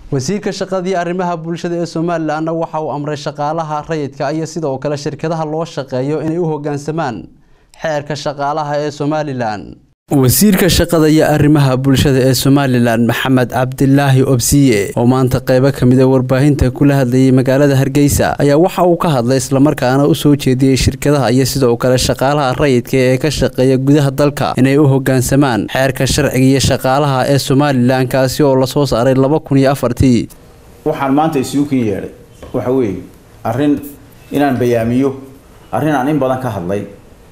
wasiirka shaqadii arrimaha bulshada ee somalilanna waxa uu amray shaqaalaha rayidka iyo sidoo kale shirkadaha loo shaqeeyo inay u hogaansamaan xeerka shaqaalaha ee somalilan wasiirka shaqada iyo arrimaha bulshada ee somalilan maxamed cabdilaahi obsiye oo maanta qeybo kamid a warbaahinta kula hadlayay magaalada hargeysa ayaa waxa uu ka hadlay islamarkaana u soo jeediyey shirkadaha iyo sidoo kale shaqaalaha rayidka ee ka shaqeeya gudaha dalka inay u hogaansamaan xeerka sharciga iyo shaqaalaha ee somalilan kaasi oo lasoo saaray laba kun iyo afartii waxaan maanta isugu kin yeedhay waxa weeye arrin inaan bayaamiyo arrin aan in badan ka hadlay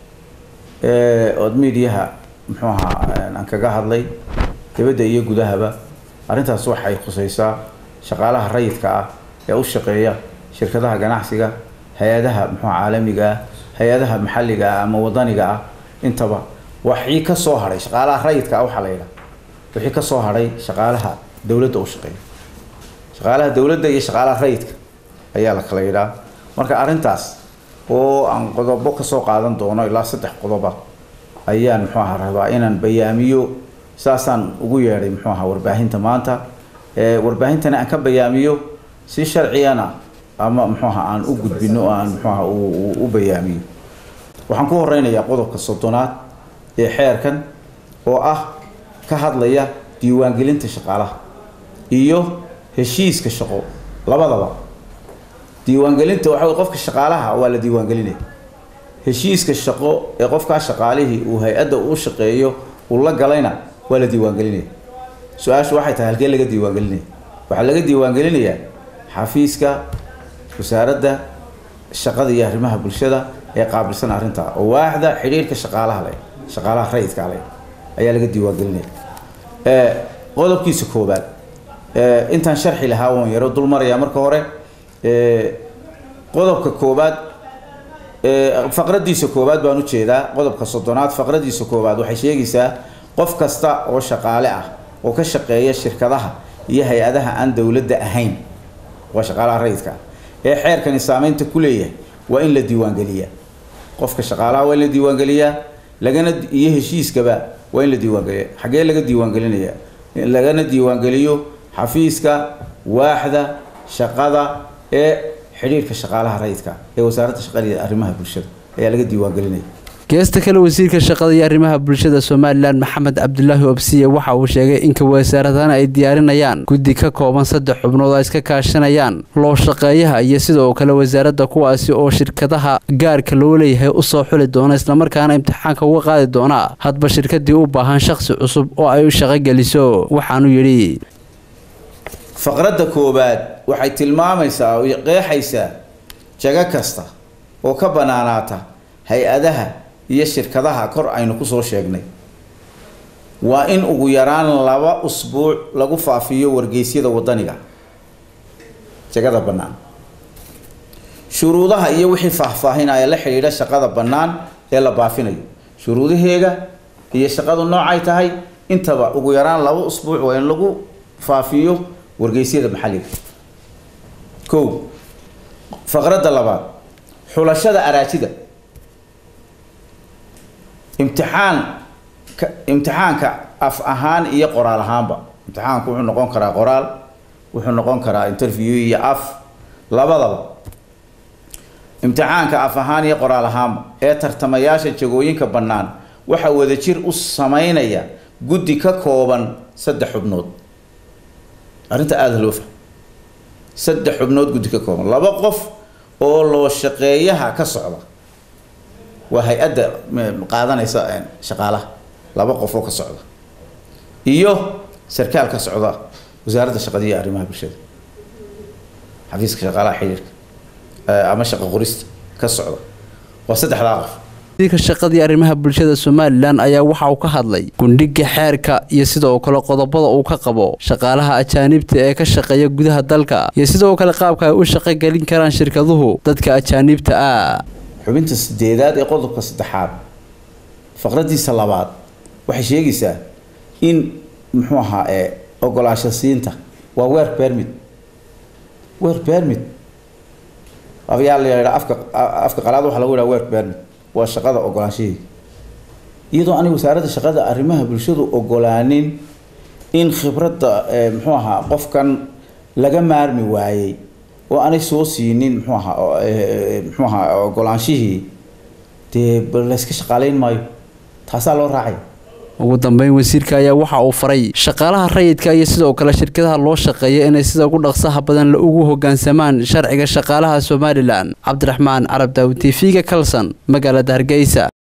ood miidiyaha muxuu ahaa aan kaga hadlay dibadda iyo gudahaba arrintaas waxay khusaysaa shaqaalaha rayidka ah ee u shaqeeya shirkadaha ganacsiga hay-adaha muxuu caalamiga ah hay-adaha maxalliga ah ama wadaniga ah intaba waxii ka soo hadhay shaqaalaha rayidka ah waxaa la yidhaha wixii ka soo hadhay shaqaalaha dowladda u shaqeeya shaqaalaha dowladda iyo shaqaalaha rayidka ayaa la kala yidhaha marka arrintaas oo aan qodobo kasoo qaadan doono ilaa saddex qodoba ayaan muxuu aha rabaa inaan bayaamiyo saasaan ugu yeedhay muxuu aha warbaahinta maanta warbaahintana aan ka bayaamiyo si sharciyana ama muxuu aha aan u gudbino o aan muxuu aha u bayaamiyo waxaan ku horeynayaa qodobka soddonaad ee xeerkan oo ah ka hadlaya diiwaangelinta shaqaalaha iyo heshiiska shaqo labadaba diiwaangelinta waxa wey qofka shaqaalaha waa la diiwaangelinaya heshiiska shaqo ee qofkaa shaqaalihii uu hay-adda u shaqeeyo uu la galayna waa la diiwaangelinaya su-aashu waxay tahay halkee laga diiwaangelinaya waxaa laga diiwaangelinayaa xafiiska wasaaradda shaqada iyo arrimaha bulshada ee qaabilsan arrintaa oo waaxda xidhiirka shaqaalaha le shaqaalaha rayidka le ayaa laga diiwaangelinaya qodobkiisa koobaad intaan sharxi lahaa waan yaro dul marayaa marka hore qodobka koobaad faqradiisa koowaad baan ujeedaa qodobka soddonaad faqradiisa koowaad waxay sheegaysaa qof kasta oo shaqaale ah oo ka shaqeeya shirkadaha iyo hay-adaha aan dowladda ahayn waa shaqaalaha rayidka ee xeerkani saameynta ku leeyahay waa in la diiwaangeliyaa qofka shaqaalaha waa in la diiwaangeliyaa lagana iyo heshiiskaba waa in la diiwaangeliya xaggee laga diiwaangelinaya lagana diiwaangeliyo xafiiska waaxda shaqada ee xidhiirka shaqaalaha rayidka ee wasaaradda shaqada iyo arrimaha bulshada ayaa laga diiwaangelinaya geesta kale wasiirka shaqada iyo arrimaha bulshada somalilan maxamed cabdulaahi obsiye waxa uu sheegay inka wasaaradana ay diyaarinayaan guddi ka kooban saddex xubnood ay iska kaashanayaan loo shaqeeyaha iyo sidoo kale wasaaradda kuwaasi oo shirkadaha gaarka loo leeyahay usoo xuli doona islamarkaana imtixaanka uga qaadi doona hadba shirkadii u baahan shaqsi cusub oo ay u shaqogeliso waxaanu yidhi faqradda koowaad waxay tilmaamaysaa oo qeexaysaa jago kasta oo ka banaanaata hay-adaha iyo shirkadaha kor aynu kusoo sheegnay waa in ugu yaraan laba usbuuc lagu faafiyo wargeysyada wadaniga jagada bannaan shuruudaha iyo wixii faahfaahinaya la xidhiidha shaqada bannaan ee la baafinayo shuruudaheega iyo shaqadu noocay tahay intaba ugu yaraan laba usbuuc waa in lagu faafiyo wargeysyada maxalliga kow faqradda labaad xulashada araajida imtixaan imtixaanka af ahaan iyo qoraal ahaanba imtixaanku wuxuu noqon karaa qoraal wuxuu noqon karaa interview iyo af labadaba imtixaanka af ahaan iyo qoraal ahaanba ee tartamayaasha jagooyinka bannaan waxaa wadajir u sameynaya guddi ka kooban saddex xubnood arrinta aada loo fahmo saddex xubnood guddi ka kooban laba qof oo loo shaqeeyaha ka socda waa hay-adda qaadanaysa shaqaalaha laba qof oo ka socda iyo sarkaal ka socda wasaaradda shaqada iyo arrimaha bulshada xafiiska shaqaalaha xiriirka ama shaqo qorista ka socda waa saddexdaa qof wasiirka shaqadii arrimaha bulshada somalilan ayaa waxa uu ka hadlay gundhiga xeerka iyo sidoo kale qodobada uu ka qabo shaqaalaha ajaanibta ee ka shaqeeya gudaha dalka iyo sidoo kale qaabka ay u shaqogelin karaan shirkaduhu dadka ajaanibta ah xubinta sideedaad ee qodobka saddexaad faqradiisa labaad waxay sheegaysaa in muxuu ahaa ee ogolaansho siinta waa weer permit weer permit ayaa la yidhaa afka afka qalaad waxaa lagu yidhaha weer permit waa shaqada ogolaanshaheeda iyadoo aniga wasaaradda shaqada arrimaha bulshadu ogolaanin in khibradda muxuu ahaa qofkan laga maarmi waayey oo aanay soo siinin muxuu ahaa muxuu ahaa ogolaanshihii dee layska shaqaaleyn maayo taasaa loo raacay ugu dambeyn wasiirka ayaa waxa uu faray shaqaalaha rayidka iyo sidoo kale shirkadaha loo shaqeeya inay sida ugu dhaqsaha badan la ugu hogaansamaan sharciga shaqaalaha somalilan cabdiraxmaan carab daawi t v-ga kalson magaalada hargeysa